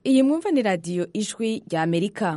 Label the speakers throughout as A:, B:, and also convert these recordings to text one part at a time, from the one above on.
A: iyi mwumva ni radiyo ijwi rya amerika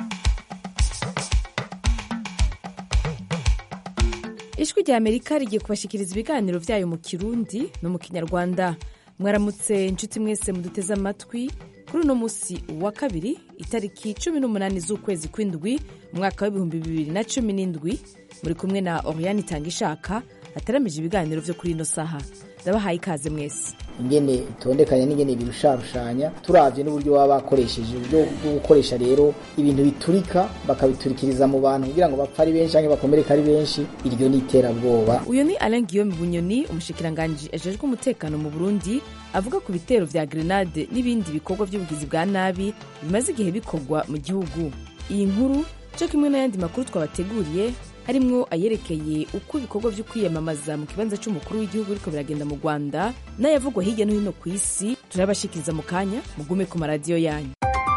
A: ijwi rya amerika rigiye kubashyikiriza ibiganiro byayo mu kirundi no mu kinyarwanda mwaramutse inshuti mwese muduteze amatwi kuri uno munsi wa kabiri itariki cumi n'umunani z'ukwezi kw'indwi umwaka w'ibihumbi bibiri na cumi n'indwi muri kumwe na oriyani itanga ishaka ataramije ibiganiro byo kuri ino saha ndabahaye ikaze mwese
B: ingene itondekanya n'ingene birusharushanya turavye n'uburyo baba bakoresheje uburyo bwo gukoresha rero ibintu biturika bakabiturikiriza mu bantu kugira ngo bapfe ari benshi canke bakomereka ari benshi iryo ni iterabwoba
A: uyu ni alain guillaume bunyoni umushikiranganji ajejwe umutekano mu burundi avuga ku bitero vya grenade n'ibindi bikorwa by'ubugizi bwa nabi bimaze igihe bikorwa mu gihugu iyi nkuru co kimwe n'ayandi makuru twabateguriye harimwo ayerekeye uko ibikorwa vyo kwiyamamaza mu kibanza c'umukuru w'igihugu biriko biragenda mu rwanda n'ayavugwa hirya no hino ku isi turabashikiriza mu kanya mugume ku maradiyo yanyu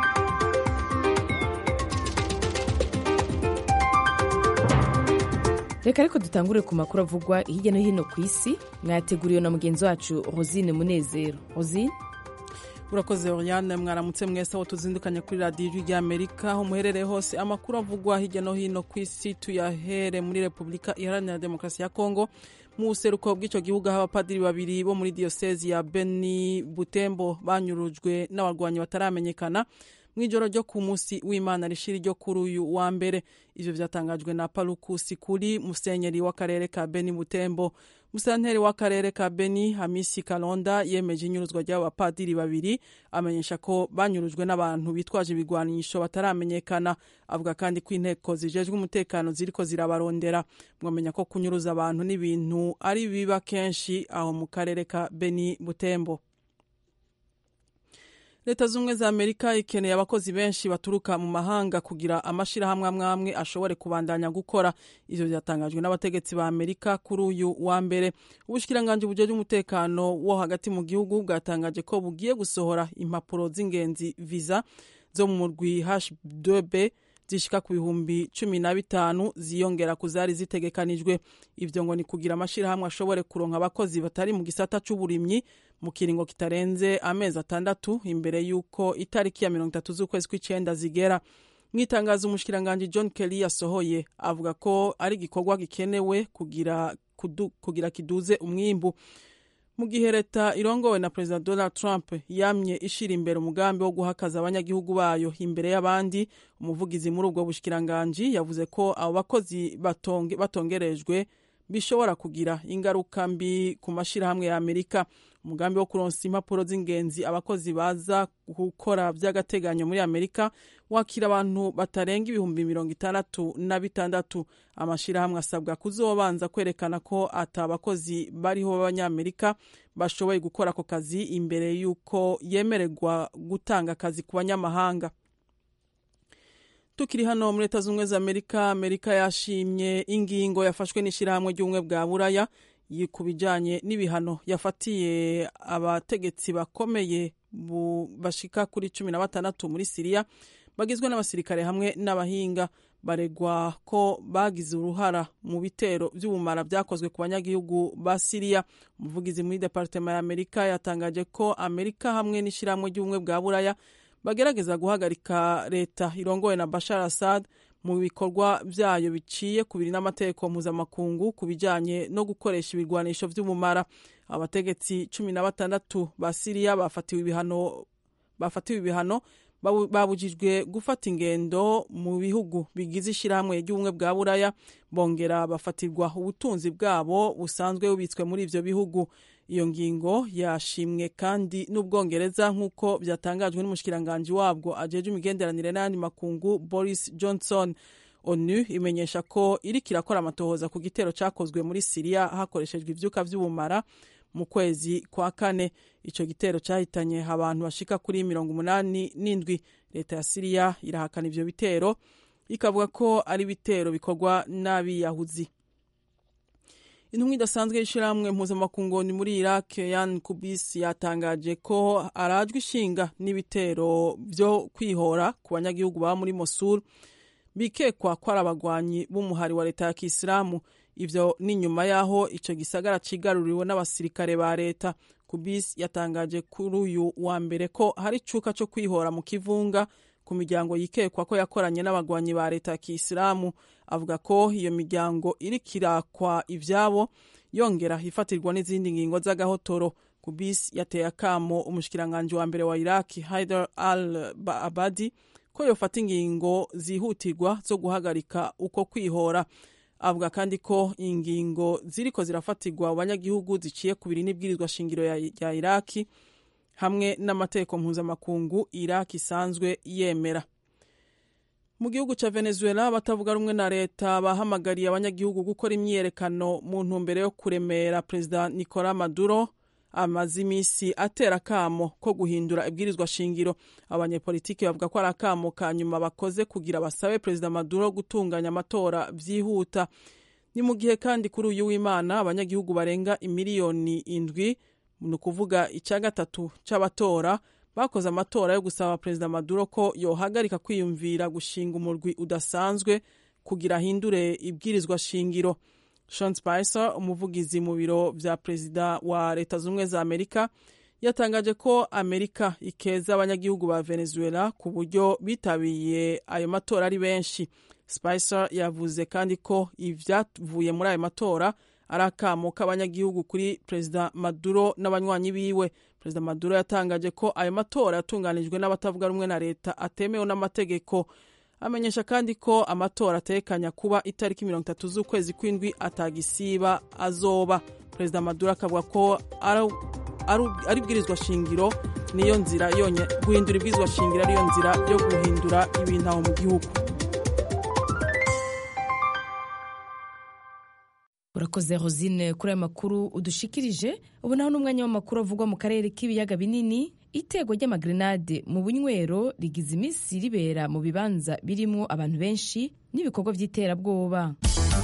A: reka ariko dutangure ku makuru avugwa hirya no hino ku isi mwayateguriwe na mugenzi wacu rosine munezero rosine
C: urakoze oriane mwaramutse mwese aho tuzindukanye kuri radiyo ijwi rya amerika aho muherereye hose amakuru avugwa hirya no hino ku isi tuyahere muri repubulika iharanira demokarasi ya kongo mu buseruko bw'icyo gihugu aho abapadiri babiri bo muri diyosezi ya beni butembo banyurujwe n'abarwanyi bataramenyekana mu ijoro ryo ku munsi w'imana rishiri ryo kuri uyu wa mbere ivyo vyatangajwe na palukusi kuri musenyeri w'akarere ka beni butembo musanteri w'akarere ka beni hamisi kalonda yemeje inyuruzwa ry'abo bapadiri babiri amenyesha ko banyurujwe n'abantu bitwaje ibigwanisho bataramenyekana avuga kandi ko inteko zijejwe umutekano ziriko zirabarondera mwamenya ko kunyuruza abantu n'ibintu ari biba kenshi aho mu karere ka beni butembo leta z'ubumwe za amerika ikeneye abakozi benshi baturuka mu mahanga kugira amashirahamwe amwe amwe ashobore kubandanya gukora ivyo vyatangajwe n'abategetsi ba amerika kuri uyu wa mbere ubushikiranganji bujejwe umutekano wo hagati mu gihugu bwatangaje ko bugiye gusohora impapuro z'ingenzi visa zo mu murwi h2b zishika ku bihumbi cumi na bitanu ziyongera ku zari zitegekanijwe ivyo ngo ni kugira amashirahamwe ashobore kuronka abakozi batari mu gisata c'uburimyi mu kiringo kitarenze amezi atandatu imbere y'uko itariki ya mirongo itatu z'ukwezi kw'icenda zigera mu itangazo umushikiranganji john kelly yasohoye avuga ko ari igikorwa gikenewe kugira, kudu, kugira kiduze umwimbu mu gihe leta irongowe na perezida donald trump yamye ishira imbere umugambi wo guhakaza abanyagihugu bayo imbere y'abandi umuvugizi muri ubwo bushikiranganji yavuze ko abo bakozi batonge, batongerejwe bishobora kugira ingaruka mbi ku mashyirahamwe ya amerika umugambi wo kuronsa impapuro z'ingenzi abakozi baza gukora by'agateganyo muri amerika wakira abantu batarenga ibihumbi mirongo itandatu na bitandatu amashyirahamwe asabwa kuzobanza kwerekana ko ata abakozi bariho b'abanyamerika bashoboye gukora ako kazi imbere y'uko yemererwa gutanga akazi ku banyamahanga tukiri hano muri leta z'ubumwe za amerika amerika yashimye ingingo yafashwe n'ishyirahamwe ry'ubumwe bwa buraya ku bijyanye n'ibihano yafatiye abategetsi bakomeye bashika kuri cumi na batandatu muri siriya bagizwe n'abasirikare hamwe n'abahinga baregwa ko bagize uruhara mu bitero by'ubumara byakozwe ku banyagihugu ba siriya umuvugizi muri departema ya amerika yatangaje ko amerika hamwe n'ishyirahamwe ry'ubumwe bwa buraya bagerageza guhagarika leta irongowe na bashar assad mu bikorwa byayo biciye ku biri n'amategeko mpuzamakungu ku bijyanye no gukoresha ibirwanisho by'umumara abategetsi cumi na batandatu ba siriya bafatiwe ibihano bafatiwe ibihano babujijwe gufata ingendo mu bihugu bigize ishyirahamwe ry'ubumwe bwa buraya bongera bafatirwa ubutunzi bwabo busanzwe bubitswe muri ibyo bihugu iyo ngingo yashimwe kandi n'ubwongereza nk'uko byatangajwe n'umushikiranganji wabwo ajeje imigenderanire n'ayandi makungu boris johnson onu imenyesha ko iriko irakora amatohoza ku gitero cyakozwe muri siriya hakoreshejwe ivyuka vy'ubumara mu kwezi kwa kane ico gitero cyahitanye abantu bashika kuri mirongo umunani n'indwi leta ya siriya irahakana ivyo bitero ikavuga ko ari ibitero bikorwa n'abiyahuzi intumwa idasanzwe y'ishyirahamwe mpuzamakungu ni muri iraq yan kubis yatangaje ko arajwe ishinga n'ibitero byo kwihora ku banyagihugu baba muri mosul bikekwa ko ari abagwanyi b'umuhari wa leta ya kisilamu ivyo ni nyuma y'aho ico gisagara cigaruriwe n'abasirikare ba leta kubis yatangaje kuri uyu wa mbere ko hari icuka co kwihora mu kivunga ku miryango yikekwa ko yakoranye n'abagwanyi ba leta ya kisilamu avuga ko iyo miryango iriko irakwa ivyabo yongera hifatirwa n'izindi ngingo z'agahotoro kubis yateye akamo umushikiranganji wa mbere wa iraki haidar al abadi ko yofata ingingo zihutirwa zo guhagarika uko kwihora avuga kandi ko ingingo ziriko zirafatirwa mu banyagihugu ziciye ku biri n'ibwirizwa shingiro ya, ya iraki hamwe n'amategeko mpuzamakungu iraki isanzwe yemera mu gihugu ca venezuela abatavuga rumwe na leta bahamagariye abanyagihugu gukora imyiyerekano mu ntumbero yo kuremera perezida nicola maduro amaze iminsi atera akamo ko guhindura ibwirizwa shingiro abanyepolitiki bavuga ko ari akamo ka nyuma bakoze kugira basabe perezida maduro gutunganya amatora vyihuta ni mu gihe kandi kuri uyu w'imana abanyagihugu barenga imiliyoni indwi ni ukuvuga icya gatatu c'abatora bakoze amatora yo gusaba perezida maduro ko yohagarika kwiyumvira gushinga umurwi udasanzwe kugira ahindure ibwirizwa shingiro Sean Spicer umuvugizi mu biro vya perezida wa leta z'ubumwe za amerika yatangaje ko amerika ikeza abanyagihugu ba venezuela ku buryo bitabiye ayo matora ari benshi Spicer yavuze kandi ko ivyavuye muri ayo matora ari akamo k'abanyagihugu kuri perezida maduro n'abanywanyi biwe perezida maduro yatangaje ko ayo matora yatunganijwe n'abatavuga rumwe na leta atemewe n'amategeko amenyesha kandi ko amatora atekanya kuba itariki mirongo itatu z'ukwezi kw'indwi atagisiba azoba perezida maduro akavuga ko ari ibwirizwa shingiro niyo nzira yonye guhindura ibwirizwa shingiro ariyo nzira yo guhindura ibintu aho mu gihugu
A: urakoze rosine kuri aya makuru udushikirije ubu naho n'umwanya w'amakuru avugwa mu karere k'ibiyaga binini itego ry'amagrenade mu bunywero rigize iminsi ribera mu bibanza birimwo abantu benshi n'ibikorwa by'iterabwoba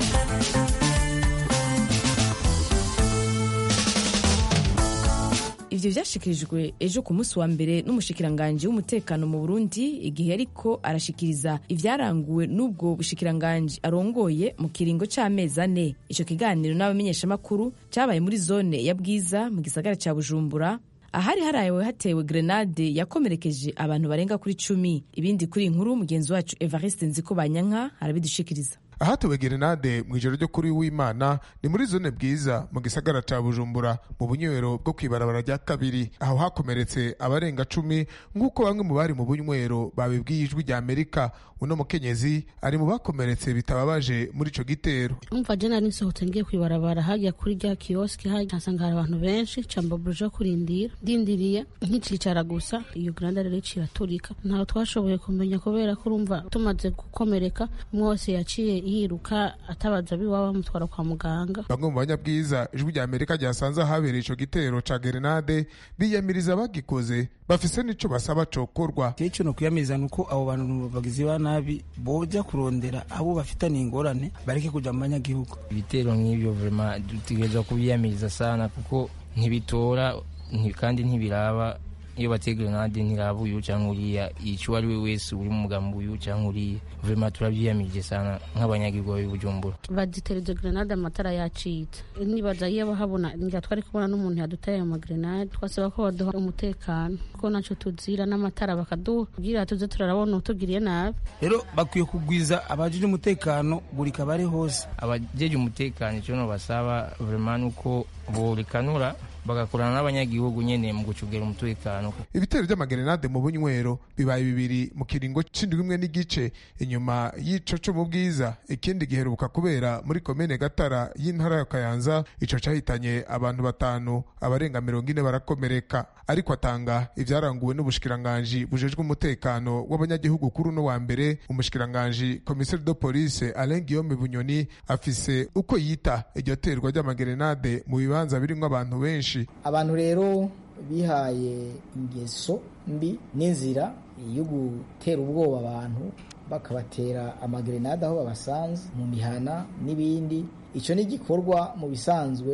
A: ivyo vyashikirijwe ejo ku munsi wa mbere n'umushikiranganji w'umutekano mu burundi igihe ariko arashikiriza ivyaranguwe n'ubwo bushikiranganji arongoye mu kiringo c'amezi ane ico kiganiro n'abamenyeshamakuru cabaye muri zone ya bwiza mu gisagara ca bujumbura ahari harawe hatewe grenade yakomerekeje abantu barenga kuri cumi ibindi kuri inkuru mugenzi wacu evariste nziko banyanka arabidushikiriza
D: ahatowe gerenade mu ijoro ryo kuri w'imana ni muri zone bwiza mu gisagara ca bujumbura mu bunywero bwo kwibarabara rya kabiri aho hakomeretse abarenga cumi nk'uko bamwe mu bari mu bunywero babibwiye ijwi rya amerika uno mukenyezi ari mu bakomeretse bitababaje muri ico gitero
E: umva je nari nsohotse ngiye kwibarabara hajya kuri rya kioski hajya nsanga hari abantu benshi cambabuje kurindira ndindiriye nkicicara gusa iyo grenade rero iraturika ntaho twashoboye kumenya kubera ko urumva tumaze gukomereka umwe wese yaciye yiruka atabaza biwaba bamutwara kwa muganga
D: bamwe mu banyabwiza ijwi rya amerika ryasanze ahabereye ico gitero ca gerenade biyamiriza bagikoze bafise n'ico basaba cokorwa
F: ico no kwiyamiriza nuko abo bantu bagizi ba nabi boja kurondera abo bafitaniye ingorane bareke kuja mu banyagihugu
G: ibitero nk'ivyo vrema dutegerezwa kubiyamiriza sana kuko ntibitora kandi ntibiraba iyo bateye grenade ntiraba uyu cyangwa uriya yica uwo ari we wese uri mu mugambi uyu cyangwa uriya vrema turabyiyamirije sana nk'abanyagihugu b'ibujumbura
E: badutera izo grenade amatara yacitse nibaza iyo bahabona ngira twari kubona n'umuntu yaduteye ayo magrenade twasaba ko baduha umutekano kuko naco tuzira n'amatara bakaduha kugira tuze turarabona utugiriye nabi
F: rero bakwiye kugwiza abajije umutekano buri kabare hose
G: abajeje umutekano icyo no basaba vrema nuko burikanura bagakorana n'abanyagihugu nyene mu gucugera umutekano
D: ibitero by'amagerenade mu bunywero bibaye bibiri mu kiringo c'indwi imwe n'igice inyuma y'ico co mu bwiza ikindi giheruka kubera muri komine gatara y'intara ya kayanza ico cahitanye abantu batanu abarenga mirongo ine barakomereka ariko atanga ivyaranguwe n'ubushikiranganji bujejwe umutekano w'abanyagihugu kuri uno wa mbere umushikiranganji komiseri de police alain guillaume bunyoni afise uko yita iryo terwa ry'amagerenade mu bibanza birimwo abantu benshi
B: abantu rero bihaye ingeso mbi n'inzira yo gutera ubwoba abantu bakabatera amagerenade aho babasanze mu mihana n'ibindi icyo ni igikorwa mu bisanzwe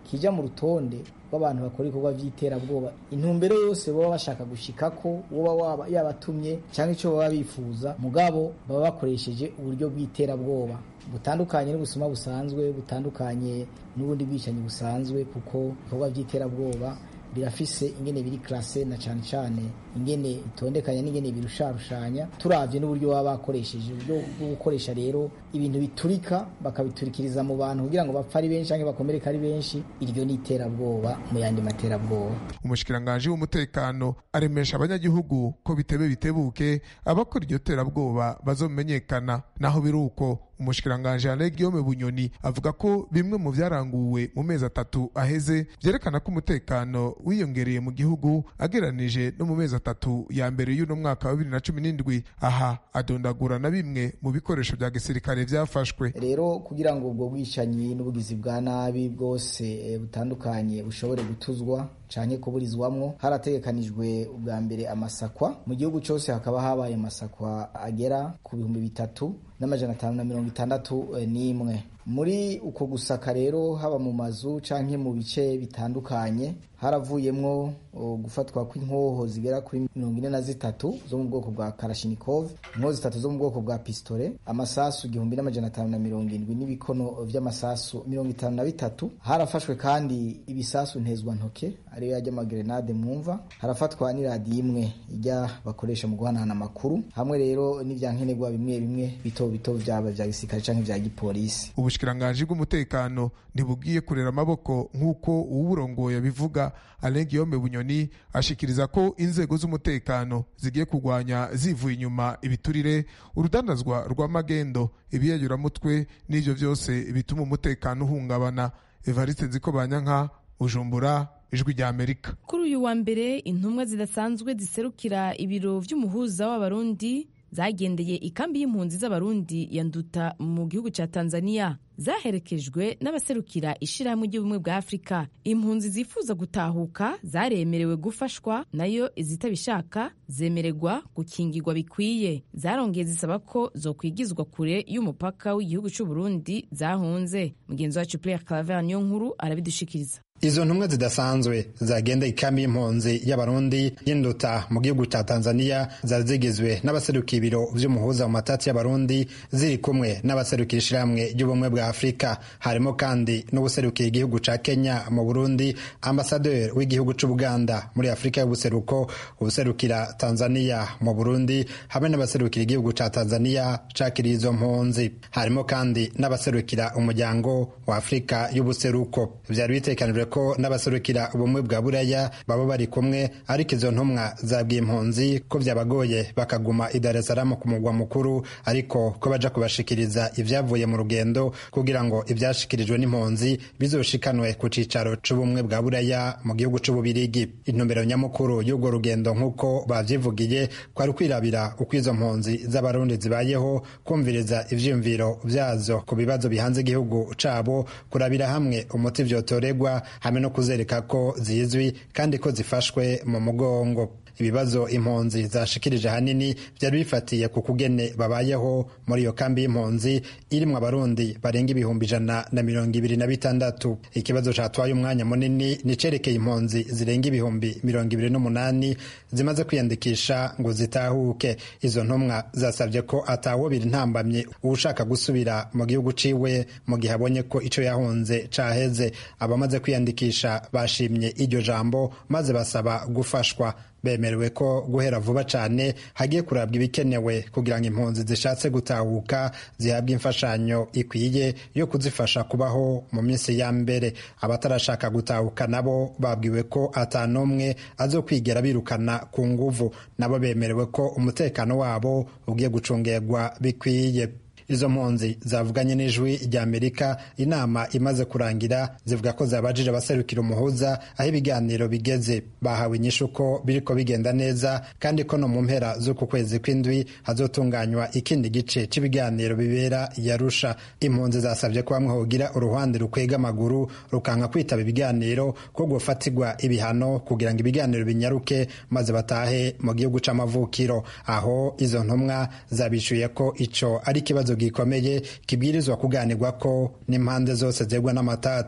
B: kija mu rutonde rw'abantu bakora ibikorwa by'iterabwoba intumbero yose baba bashaka gushika ko woba waba yabatumye cyangwa icyo baba bifuza mugabo baba bakoresheje uburyo bw'iterabwoba butandukanye n'ubusuma busanzwe butandukanye n'ubundi bwicanyi busanzwe kuko ibikorwa by'iterabwoba birafise ingene biri klase na cane cane ingene bitondekanya n'ingene birusharushanya turavye n'uburyo baba bakoresheje uburyo bwo gukoresha rero ibintu biturika bakabiturikiriza mu bantu kugira ngo bapfe ari benshi canke bakomereka ari benshi iryo ni iterabwoba mu yandi materabwoba
D: umushikiranganji w'umutekano aremesha abanyagihugu ko bitebe bitebuke abakora iryo terabwoba bazomenyekana naho biri uko umushikiranganji Alain Guillaume Bunyoni avuga ko bimwe mu vyaranguwe mu mezi atatu aheze vyerekana ko umutekano wiyongereye mu gihugu ageranije no mu mezi atatu ya mbere y'uno mwaka wa bibiri na cumi n'indwi aha adondagura na bimwe mu bikoresho vya gisirikare vyafashwe
B: rero kugira ngo ubwo bwicanyi n'ubugizi bwa nabi bwose butandukanye bushobore gutuzwa canke kuburizwamwo harategekanijwe ubwa mbere amasakwa mu gihugu cyose hakaba habaye amasakwa agera ku bihumbi bitatu n'amajana atanu na mirongo itandatu n'imwe muri uko gusaka rero haba mu mazu canke mu bice bitandukanye haravuyemwo gufatwa kw'inkoho zigera kuri mirongo ine na zitatu zo mu bwoko bwa karashinikov inkoho zitatu zo mu bwoko bwa pistole amasasu igihumbi n'amajana atanu na mirongo indwi n'ibikono vy'amasasu mirongo itanu na bitatu harafashwe kandi ibisasu ntezwa ntoke ariyo yajya amagrenade mwumva harafatwa n'iradiyo imwe ijya bakoresha mu guhanahana amakuru hamwe rero n'ivyankenerwa bimwe bimwe bito bito vyaba vya gisirikare canke vya gipolisi
D: ubushikiranganji bw'umutekano ntibubwiye kurera amaboko nk'uko uwuburongoye abivuga Alain Guillaume Bunyoni ashikiriza ko inzego z'umutekano zigiye kurwanya zivuye inyuma ibiturire urudandazwa rw'amagendo ibiyayuramutwe n'ivyo vyose bituma umutekano uhungabana Evariste Nzikobanyanka Bujumbura ijwi rya Amerika
A: kuri uyu wa mbere intumwa zidasanzwe ziserukira ibiro vy'umuhuza w'abarundi zagendeye ikambi y'impunzi z'abarundi ya nduta mu gihugu cya tanzania zaherekejwe n'abaserukira ishyirahamwe ry'ubumwe bwa afurika impunzi zifuza gutahuka zaremerewe gufashwa nayo izitabishaka zemererwa gukingirwa bikwiye zarongeye zisaba ko zokwigizwa kure y'umupaka w'igihugu cy'u Burundi zahunze mugenzi wacu Pierre Claver niyo nkuru arabidushikiriza
H: izo ntumwa zidasanzwe zagenda ikambi y'impunzi y'abarundi y'induta mu gihugu cya tanzania zari zigizwe n'abaserukiye ibiro vy'umuhuza mu matati y'abarundi ziri kumwe n'abaserukira ishirahamwe ry'ubumwe bwa afurika harimo kandi n'ubuserukira igihugu ca kenya mu burundi ambasaderi w'igihugu c'ubuganda muri afurika y'ubuseruko ubuserukira tanzania mu burundi hamwe n'abaserukira igihugu ca tanzania cakiriye izo mpunzi harimo kandi n'abaserukira umuryango wa afurika y'ubuseruko vyari bitekanijwe ko n'abaserukira ubumwe bwa buraya baba bari kumwe ariko izo ntumwa zabwiye impunzi ko byabagoye bakaguma i Dar es Salaam ku mugwa mukuru ariko ko baja kubashikiriza ivyavuye mu rugendo kugira ngo ivyashikirijwe n'impunzi bizoshikanwe ku cicaro c'ubumwe bwa buraya mu gihugu c'ububirigi intumbero nyamukuru y'urwo rugendo nk'uko bavyivugiye kwari kwirabira uko izo mpunzi z'abarundi zibayeho kumviriza ivyiyumviro vyazo ku bibazo bihanze igihugu cabo kurabira hamwe umuti vyotoregwa hamwe no kuzereka ko zizwi kandi ko zifashwe mu mugongo ibibazo impunzi zashikirije ahanini byari bifatiye ku kugene babayeho muri iyo kambi y'impunzi irimwo abarundi barenga ibihumbi ijana na mirongo ibiri na bitandatu ikibazo catwaye umwanya munini nicerekeye impunzi zirenga ibihumbi mirongo ibiri n'umunani zimaze kwiyandikisha ngo zitahuke izo ntumwa zasabye ko atawobira intambamye uwushaka gusubira mu gihugu ciwe mu gihe abonye ko ico yahunze caheze abamaze kwiyandikisha bashimye iryo jambo maze basaba gufashwa bemerewe ko guhera vuba cyane hagiye kurabwa ibikenewe kugira ngo impunzi zishatse gutahuka zihabwe imfashanyo ikwiye yo kuzifasha kubaho mu minsi ya mbere abatarashaka gutahuka nabo babwiwe ko atanumwe azokwigera birukana ku nguvu nabo bemerewe ko umutekano wabo ugiye gucungerwa bikwiye izo mpunzi zavuganye n'ijwi rya amerika inama imaze kurangira zivuga ko zabajije abaserukira umuhuza aho ibiganiro bigeze bahawe inyishu ko biriko bigenda neza kandi ko no mu mpera z'uku kwezi kw'indwi hazotunganywa ikindi gice cy'ibiganiro bibera yarusha impunzi zasabye ko bamwe hogira uruhande rukwega amaguru rukanka kwitaba ibiganiro ko gufatirwa ibihano kugira ngo ibiganiro binyaruke maze batahe mu gihugu c'amavukiro aho izo ntumwa zabishuye ko ico ari ikibazo gikomeye kibwirizwa kuganirwa ko n'impande zose zegwa n'amatati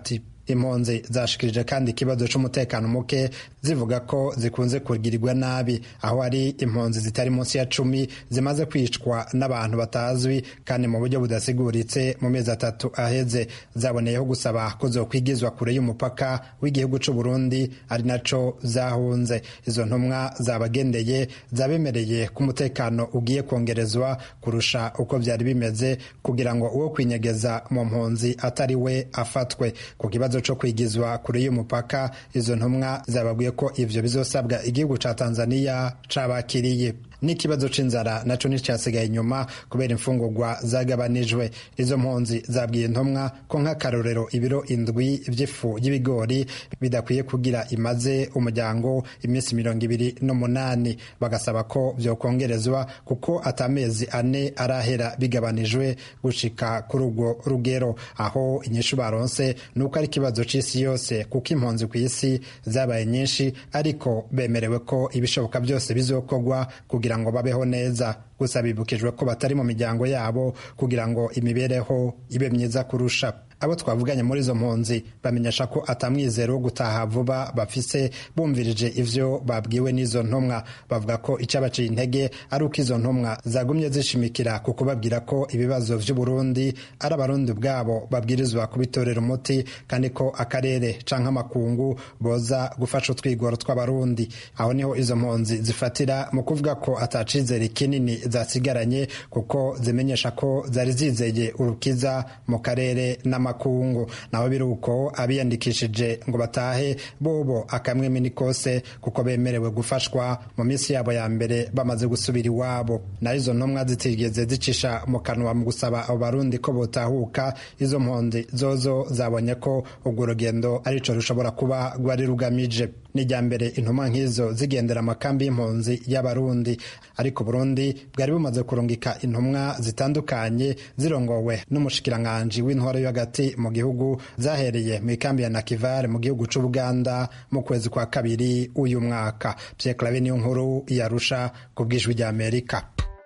H: impunzi zashikirije kandi ikibazo c'umutekano muke zivuga ko zikunze kugirirwa nabi aho hari impunzi zitari munsi ya cumi zimaze kwicwa n'abantu batazwi kandi mu buryo budasiguritse mu mezi atatu aheze zaboneyeho gusaba ko zokwigizwa kure y'umupaka w'igihugu c'u Burundi ari naco zahunze izo ntumwa zabagendeye zabemereye ko umutekano ugiye kongerezwa kurusha uko byari bimeze kugira ngo uwo kwinyegeza mu mpunzi atari we afatwe ku kibazo co kwigizwa kure y'umupaka izo ntumwa zababwiye ko ivyo bizosabwa igihugu ca Tanzania cabakiriye n'ikibazo c'inzara naco nticyasigaye inyuma kubera imfungurwa zagabanijwe izo mpunzi zabwiye intumwa ko nk'akarorero ibiro indwi vy'ifu y'ibigori bidakwiye kugira imaze umuryango iminsi mirongo ibiri n'umunani bagasaba ko vyokongerezwa kuko atamezi ane arahera bigabanijwe gushika kuri urwo rugero aho inyishu baronse ni uko ari ikibazo c'isi yose kuko impunzi ku isi zabaye nyinshi ariko bemerewe ko ibishoboka byose bizokorwa kugira ngo babeho neza gusa bibukijwe ko batari mu miryango yabo kugira ngo imibereho ibe myiza kurusha abo twavuganye muri izo mpunzi bamenyesha ko atamwizero wo gutaha vuba bafise bumvirije ivyo babwiwe n'izo ntumwa bavuga ko icyabaciye intege ari uko izo ntumwa zagumye zishimikira ku kubabwira ko ibibazo vy'uburundi ari abarundi ubwabo babwirizwa kubitorera umuti kandi ko akarere canke amakungu boza gufasha utwigoro tw'abarundi aho niho izo mpunzi zifatira mu kuvuga ko atacizere kinini zasigaranye kuko zimenyesha ko zari zizeye urukiza mu karere n'ama makungu naho biri uko abiyandikishije ngo batahe bobo akamwemi ni kose kuko bemerewe gufashwa mu minsi yabo ya mbere bamaze gusubira iwabo naho izo ntumwa zitigeze zicisha mu kanwa mu gusaba abo barundi ko botahuka izo mpunzi zozo zabonye ko urwo rugendo arico rushobora kuba rwari rugamije n'ijya mbere intumwa nk'izo zigendera amakambi y'impunzi y'abarundi ariko burundi bwari bumaze kurungika intumwa zitandukanye zirongowe n'umushikiranganji w'intwaro yo hagati mu gihugu zahereye mu ikambi ya nakivare mu gihugu c'ubuganda mu kwezi kwa kabiri uyu mwaka pierre clave niyo nkuru yarusha ku bwijwi rya amerika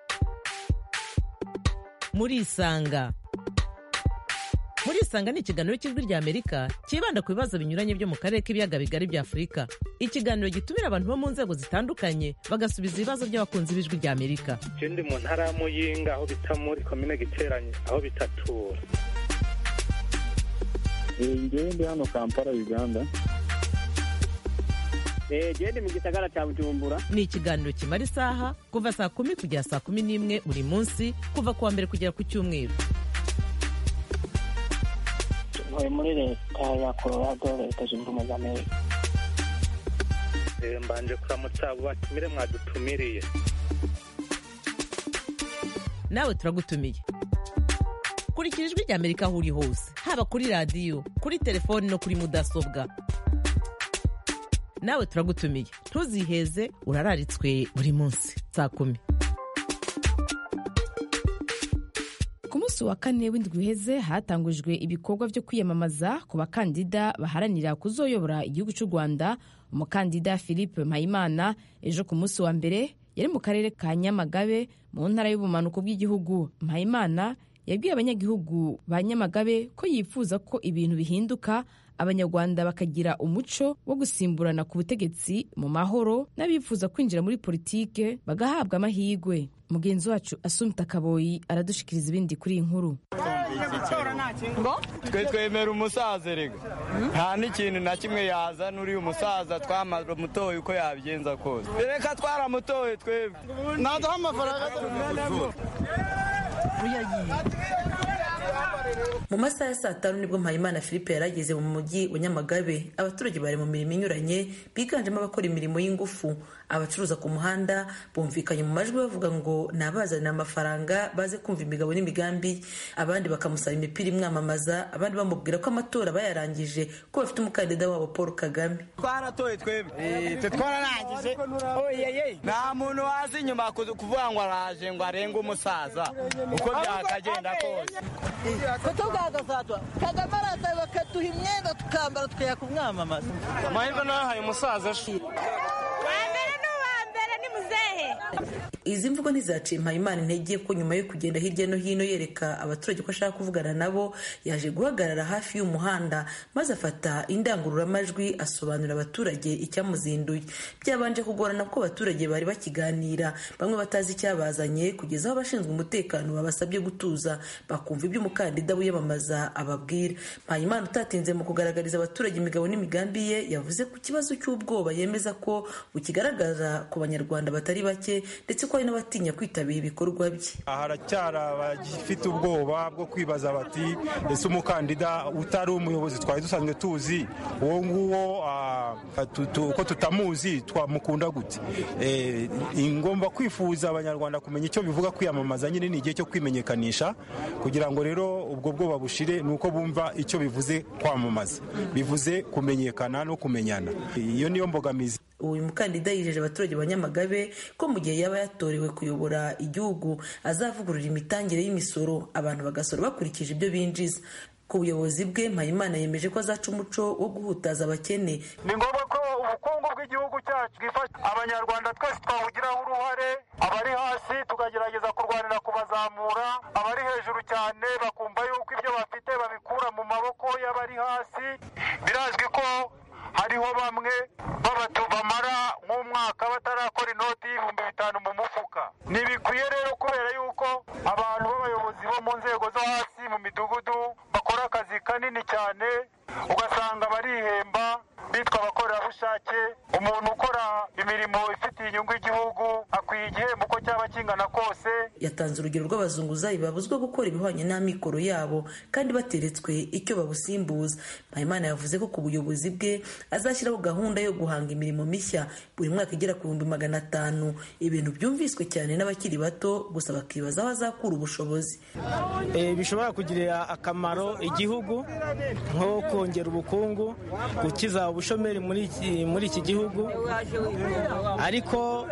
I: murisanga murisanga ni ikiganiro cy'ijwi rya amerika cyibanda ku bibazo binyuranye byo mu karere k'ibiyaga bigari bya afurika ikiganiro gitumira abantu bo mu nzego zitandukanye bagasubiza ibibazo by'abakunzi b'ijwi rya amerika
J: je ndi mu ntara ya muyinga aho bita muri komine giteranye aho bitatura
K: ngewe ndi hano kampala uganda
L: gende mu gisagara cya bujumbura
I: ni ikiganiro kimara isaha kuva saa kumi kugera saa kumi n'imwe buri munsi kuva ku wa mbere kugera ku cyumweru
M: ntuye muri leta ya colorado leta zunze ubumwe za amerika
J: mbanje kuramutsa abo batumire mwadutumiriye
I: nawe turagutumiye kurikira ijwi rya amerika aho uri hose haba kuri radiyo kuri telefoni no kuri mudasobwa nawe turagutumiye ntuziheze urararitswe buri munsi saa kumi
A: ku munsi wa kane w'indwi uheze hatangujwe ibikorwa byo kwiyamamaza ku bakandida baharanira kuzoyobora igihugu cy'u rwanda umukandida philippe mpayimana ejo ku munsi wa mbere yari mu karere ka nyamagabe mu ntara y'ubumanuko bw'igihugu mpayimana yabwiye abanyagihugu ba nyamagabe ko yifuza ko ibintu bihinduka abanyarwanda bakagira umuco wo gusimburana ku butegetsi mu mahoro n'abifuza kwinjira muri politike bagahabwa amahirwe mugenzi wacu asumita kaboyi aradushikiriza ibindi kuri iyi nkuru
N: twe twemera umusaza rega nta n'ikintu na kimwe yazana uriya umusaza twaramutoye uko yabigenza kose reka twaramutoye twebwe ntaduha amafaranga
O: mu masaha ya saa tanu nibwo mpayimana philippe yarageze mu mujyi wa nyamagabe abaturage bari mu mirimo inyuranye biganjemo abakora imirimo y'ingufu abacuruza ku muhanda bumvikanye mu majwi bavuga ngo ni abazanira amafaranga baze kumva imigabo n'imigambi abandi bakamusaba imipira imwamamaza abandi bamubwira ko amatora bayarangije ko bafite umukandida wabo paul kagame
N: twaratoye twebwe twararangije nta muntu waza inyuma kuvuga ngo araje ngo arenge umusaza uko byakagenda kose
P: kutubwagasatwa kagame araza bakaduha imyenda tukambara tukajya kumwamamaza
N: amahirwe nayo haye umusaza
Q: wa mbere ni uwa mbere ni muzehe
O: izi mvugo ntizaciye mpayimana intege ko nyuma yo kugenda hirya no hino yereka abaturage ko ashaka kuvugana nabo yaje guhagarara hafi y'umuhanda maze afata indangururamajwi asobanurira abaturage icyamuzinduye byabanje kugorana ko abaturage bari bakiganira bamwe batazi icyabazanye kugeza aho abashinzwe umutekano babasabye gutuza bakumva ibyo umukandida wiyamamaza ababwira mpayimana utatinze mu kugaragariza abaturage imigabo n'imigambi ye yavuze ku kibazo cy'ubwoba yemeza ko bukigaragaza ku banyarwanda batari bake ndetse ko hari n'abatinya kwitabira ibikorwa bye
Q: haracyari abagifite ubwoba bwo kwibaza bati ese umukandida utari umuyobozi twari dusanzwe tuzi uwo nguwo ko tutamuzi twamukunda gute ngomba kwifuza abanyarwanda kumenya icyo bivuga kwiyamamaza nyine ni igihe cyo kwimenyekanisha kugira ngo rero ubwo bwoba bushire ni uko bumva icyo bivuze kwamamaza bivuze kumenyekana no kumenyana iyo niyo mbogamizi
O: uyu mukandida yijeje abaturage ba nyamagabe ko mu gihe yaba yatorewe kuyobora igihugu azavugurura imitangire y'imisoro abantu bagasora bakurikije ibyo binjiza ku buyobozi bwe mpayimana yemeje ko azaca umuco wo guhutaza abakene
R: ni ngombwa ko ubukungu bw'igihugu cyacu bwifasha abanyarwanda twese twawugiraho uruhare abari hasi tukagerageza kurwanira kubazamura abari hejuru cyane bakumva yuko ibyo bafite babikura mu maboko y'abari hasi birazwi ko hariho bamwe babatu bamara nk'umwaka batarakora inoti y'ibihumbi bitanu mu mufuka ntibikwiye rero kubera yuko abantu b'abayobozi bo mu nzego zo hasi mu midugudu bakora akazi kanini cyane ugasanga barihemba bitwa abakorerabushake umuntu ukora imirimo ifitiye inyungu igihugu akwiye igihembo uko cyaba kingana kose
O: yatanze urugero rw'abazunguzayi babuzwa gukora ibihwanye n'amikoro yabo kandi bateretswe icyo babusimbuza mpayimana yavuze ko ku buyobozi bwe azashyiraho gahunda yo guhanga imirimo mishya buri mwaka igera ku bihumbi magana atanu ibintu byumviswe cyane n'abakiri bato gusa bakibaza aho azakura ubushobozi
F: bishobora kugirira akamaro igihugu nko kongera ubukungu gukiza ubushomeri muri iki gihugu ariko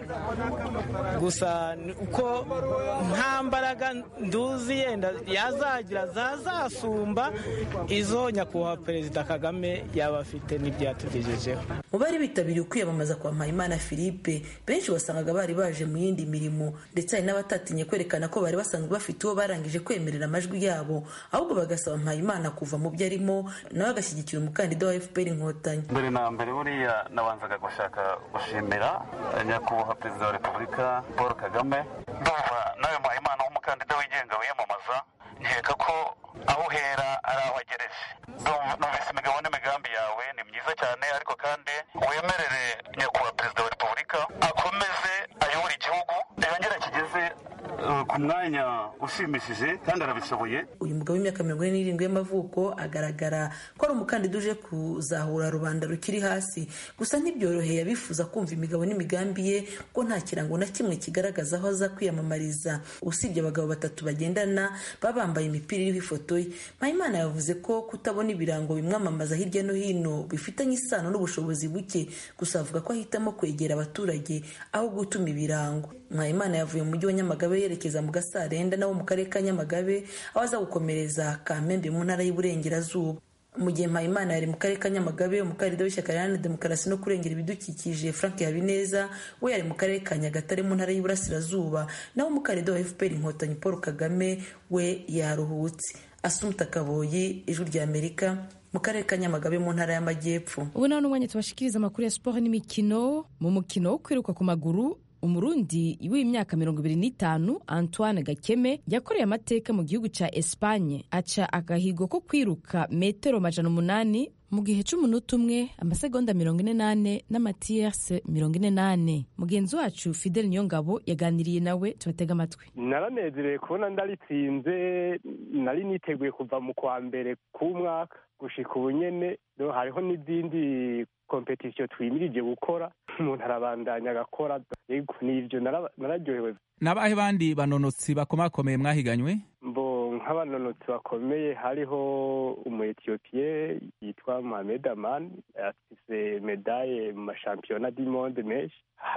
F: gusa uko nta mbaraga nduzi yenda yazagira zazasumba izo nyakubahwa perezida kagame yaba afite n'ibyo yatugejejeho
O: mu bari bitabiriye ukwiyamamaza kwa mpayimana philippe benshi wasangaga bari baje mu yindi mirimo ndetse hari n'abatatinye kwerekana ko bari basanzwe bafite uwo barangije kwemerera amajwi yabo ahubwo bagasaba mpayimana kuva mu byo arimo nawe agashyigikira umukandida wa fpr inkotanyi
S: mbere na mbere buriya nabanzaga gushaka gushimira nyakubahwa perezida wa repubulika paul kagame ndumva nawe mpayimana w'umukandida wigenga wiyamamaza nkeka ko aho uhera ari aho agereje numvise imigabo n'imigambi yawe ni myiza cyane ariko kandi wemerere nyakubahwa perezida wa repubulika akomeze ayobore igihugu yongere kigeze ku mwanya ushimishije kandi arabishoboye
O: uyu mugabo w'imyaka mirongo ine n'irindwi y'amavuko agaragara ko ari umukandida uje kuzahura rubanda rukiri hasi gusa ntibyoroheye abifuza kumva imigabo n'imigambi ye ko nta kirango na kimwe kigaragaza aho aza kwiyamamariza usibye abagabo batatu bagendana baba bambaye imipira iriho ifoto ye mpayimana yavuze ko kutabona ibirango bimwamamaza hirya no hino bifitanye isano n'ubushobozi buke gusa avuga ko ahitamo kwegera abaturage aho gutuma ibirango mpayimana yavuye mu mujyi wa nyamagabe yerekeza mu gasarenda nawo mu karere ka nyamagabe aho aza gukomereza kamembe mu ntara y'uburengerazuba mu gihe mpayimana yari mu karere ka nyamagabe umukandida w'ishyaka riharanira demokarasi no kurengera ibidukikije frank habineza we yari mu karere ka nyagatare mu ntara y'iburasirazuba naho umukandida wa fpr inkotanyi paul kagame we yaruhutse asumuta kaboyi ijwi rya amerika mu karere ka nyamagabe mu ntara y'amajyepfo
A: ubu nawe n'umwanya tubashikiriza amakuru ya siporo n'imikino mu mukino wo kwiruka ku maguru umurundi w'imyaka mirongo ibiri n'itanu antoine gakeme yakoreye amateka mu gihugu cya espanye aca agahigo ko kwiruka metero majana umunani mu gihe c'umunota umwe amasegonda mirongo ine n'ane n'amatiyerse mirongo ine n'ane mugenzi wacu fidel niyongabo yaganiriye nawe tubatega amatwi
T: naranezerewe kubona ndaritsinze nari niteguye kuva mu kwa mbere k'umwaka gushika ubu nyene hariho n'izindi kompetisiyo twimirije gukora umuntu arabandanya agakora yego nivyo nararyohewe
U: n'abahe bandi banonotsi bakomakomeye mwahiganywe
T: mbo nk'abanonotsi bakomeye hariho umu etiyopiye yitwa mohamed aman afise medaye mu mashampiyona du monde menshi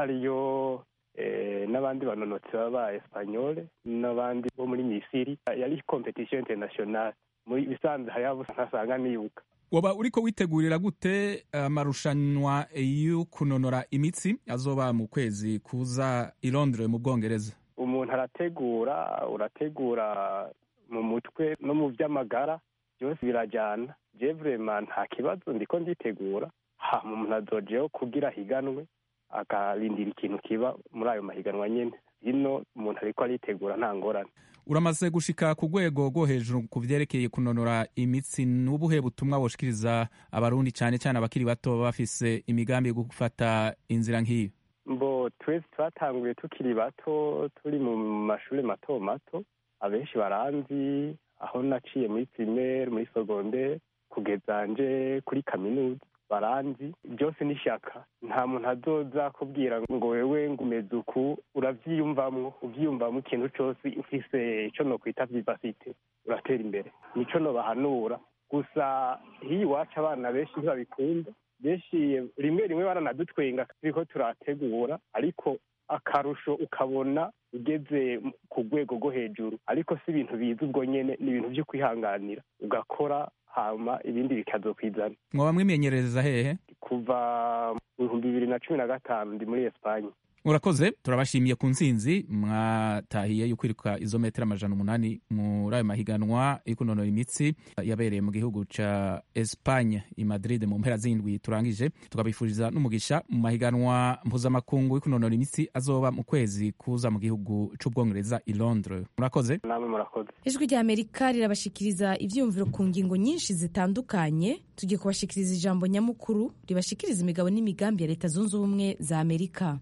T: hariyo n'abandi banonotsi baba espanyole n'abandi bo muri misiri yari kompetisiyo internationale muri bisanzwe hariho abo ntasanga nibuka
U: waba uriko witegurira gute amarushanwa yo kunonora imitsi azoba mu kwezi kuza i Londres mu Bwongereza
T: umuntu arategura urategura mu mutwe no mu by'amagara byose birajyana je vraiment nta kibazo ndiko nditegura hama umuntu azojeho kugira higanwe akarindira ikintu kiba muri ayo mahiganwa nyene ino umuntu ariko aritegura nta ngorane
U: uramaze gushika ku rwego rwo hejuru ku vyerekeye kunonora imitsi n'ubuhe butumwa woshikiriza abarundi cane cane abakiri bato baba bafise imigambi yo gufata inzira nk'iyo
T: mbo twese twatanguye tukiri bato turi mu mashuri mato mato abenshi baranzi aho naciye muri primaire muri secondaire kugeza nje kuri kaminuza baranzi byose n'ishyaka nta muntu azoza kubwira ngo wewe ngo umeze uku uravyiyumvamwo uvyiyumvamo ikintu cose ufise ico nokwita vivasite uratera imbere nico nobahanura gusa hiyo iwacu abana benshi ntibabikunda benshi rimwe rimwe baranadutwenga turiko turategura ariko akarusho ukabona ugeze ku rwego rwo hejuru ariko si ibintu biza ubwo nyene ni ibintu vyo kwihanganira ugakora hama ibindi bikazokwizana
U: mwoba mwimenyereza hehe
T: kuva mu bihumbi bibiri na cumi na gatanu ndi muri esipanye
U: urakoze turabashimiye ku nsinzi mwatahiye yo kwiruka izo metero amajana umunani muri ayo mahiganwa yo kunonora imitsi yabereye mu gihugu ca Espagne i Madrid mu mpera z'indwi turangije tukabifuriza n'umugisha mu mahiganwa mpuzamakungu yo kunonora imitsi azoba mu kwezi kuza mu gihugu c'ubwongereza i Londres murakoze
T: namwe murakoze
A: ijwi rya amerika rirabashikiriza ivyiyumviro ku ngingo nyinshi zitandukanye tugiye kubashikiriza ijambo nyamukuru ribashikiriza imigabo n'imigambi ya leta zunze ubumwe za amerika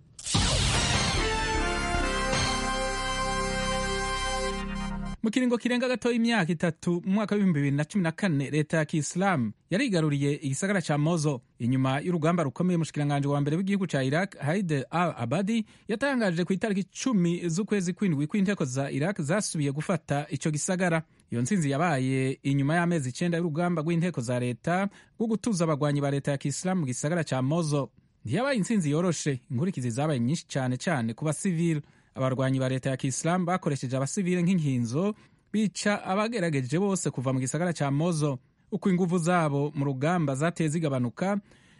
U: mu kiringo kirenga gatoya imyaka itatu mu mwaka w'ibihumbi bibiri na cumi na kane leta ya kisilamu yarigaruriye igisagara ca mozo inyuma y'urugamba rukomeye umushikiranganji wa mbere w'igihugu ca iraq haide al abadi yatangaje ku itariki cumi z'ukwezi kw'indwi kw'inteko za iraq zasubiye gufata ico gisagara iyo ntsinzi yabaye inyuma y'amezi icenda y'urugamba rw'inteko za leta rwo gutuza abagwanyi ba leta ya kisilamu mu gisagara ca mozo ntiyabaye intsinzi yoroshe inkurikizi zabaye nyinshi cane cane ku basivili abarwanyi ba leta ya kisilamu bakoresheje abasivile nk'inkinzo bica abagerageje bose kuva mu gisagara ca mozo uko inguvu zabo mu rugamba zateye zigabanuka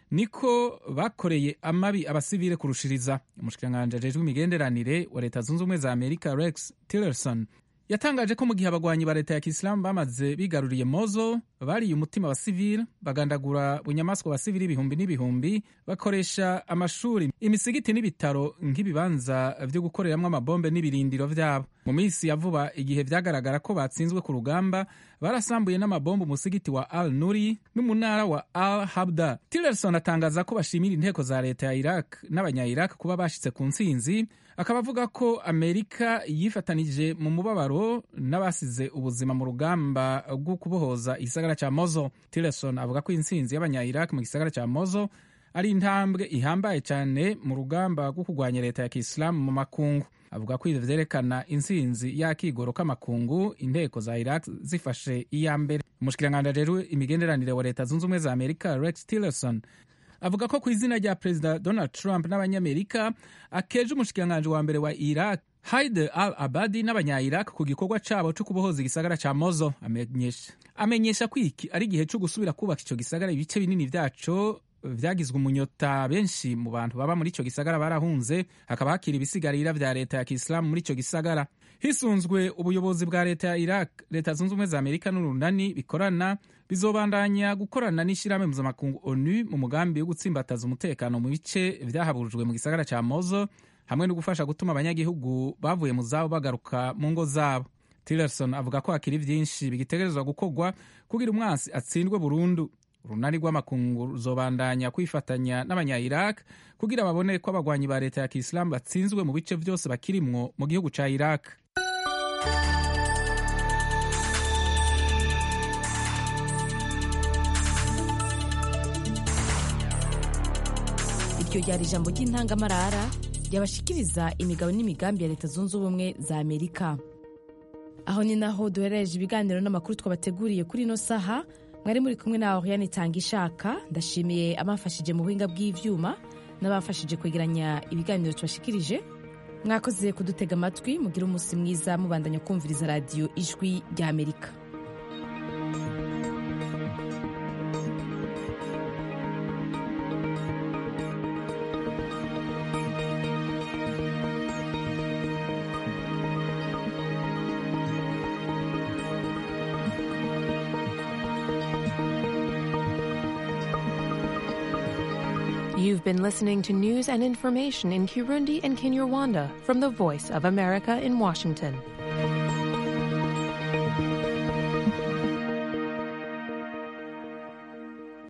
U: niko bakoreye amabi abasivile kurushiriza umushikiranganji ajejwe imigenderanire wa leta zunze ubumwe za amerika rex tillerson yatangaje ko mu gihe abagwanyi ba leta ya kisilamu bamaze bigaruriye mozo bariye umutima wa sivile bagandagura bunyamaswa wa sivile ibihumbi n'ibihumbi bakoresha amashuri imisigiti n'ibitaro nk'ibibanza vyo gukoreramwo amabombe n'ibirindiro vyabo mu minsi ya vuba igihe vyagaragara ko batsinzwe ku rugamba barasambuye n'amabombe umusigiti wa al nuri n'umunara wa al habda tillerson atangaza ko bashimira inteko za leta ya iraq n'abanya iraq kuba bashitse ku ntsinzi akaba avuga ko amerika yifatanije mu mubabaro n'abasize ubuzima mu rugamba rwo kubohoza igisagara ca mozo tillerson avuga ko intsinzi y'abanya iraq mu gisagara ca mozo ari intambwe ihambaye cyane mu rugamba rwo kurwanya leta ya kisilamu mu makungu avuga ko ivyo vyerekana intsinzi y'akigoro k'amakungu inteko za iraq zifashe iya mbere umushikiranganji ajejwe imigenderanire wa leta zunze ubumwe za amerika rex tillerson avuga ko ku izina rya perezida donald trump n'abanyamerika akeje umushikiranganji wa mbere wa iraq haide al abadi n'abanya-iraq ku gikorwa cabo co kubohoza igisagara ca mozo amenyesha amenyesha ko iki ari igihe co gusubira kubaka ico gisagara ibice binini vyaco vyagizwe umunyota benshi mu bantu baba muri ico gisagara barahunze hakaba hakiri ibisigarira vya leta ya kisilamu muri ico gisagara hisunzwe ubuyobozi bwa leta ya iraq leta zunze ubumwe za amerika n'urunani bikorana bizobandanya gukorana n'ishirahamwe mpuzamakungu onu mu mugambi wo gutsimbataza umutekano mu bice vyahaburujwe mu gisagara ca mozo hamwe no gufasha gutuma abanyagihugu bavuye mu zabo bagaruka mu ngo zabo tillerson avuga ko hakiri vyinshi bigitegerezwa gukorwa kugira umwansi atsindwe burundu urunani rw'amakungu ruzobandanya kwifatanya n'abanya-iraq kugira babone ko abagwanyi ba leta ya kisilamu batsinzwe mu bice vyose bakirimwo mu gihugu ca iraq
A: iryo ryari ijambo ry'intangamarara ryabashikiriza imigabo n'imigambi ya leta zunze ubumwe za amerika aho ni naho duherereje ibiganiro n'amakuru twabateguriye kuri ino saha mwari muri kumwe na oriane itanga ishaka ndashimiye abafashije mu buhinga bw'ivyuma n'abafashije kwegeranya ibiganiro tubashikirije mwakoze kudutega amatwi mugire umunsi mwiza mubandanya kumviriza radiyo ijwi rya amerika
C: You've been listening to news and information in Kirundi and Kinyarwanda from the Voice of America in Washington.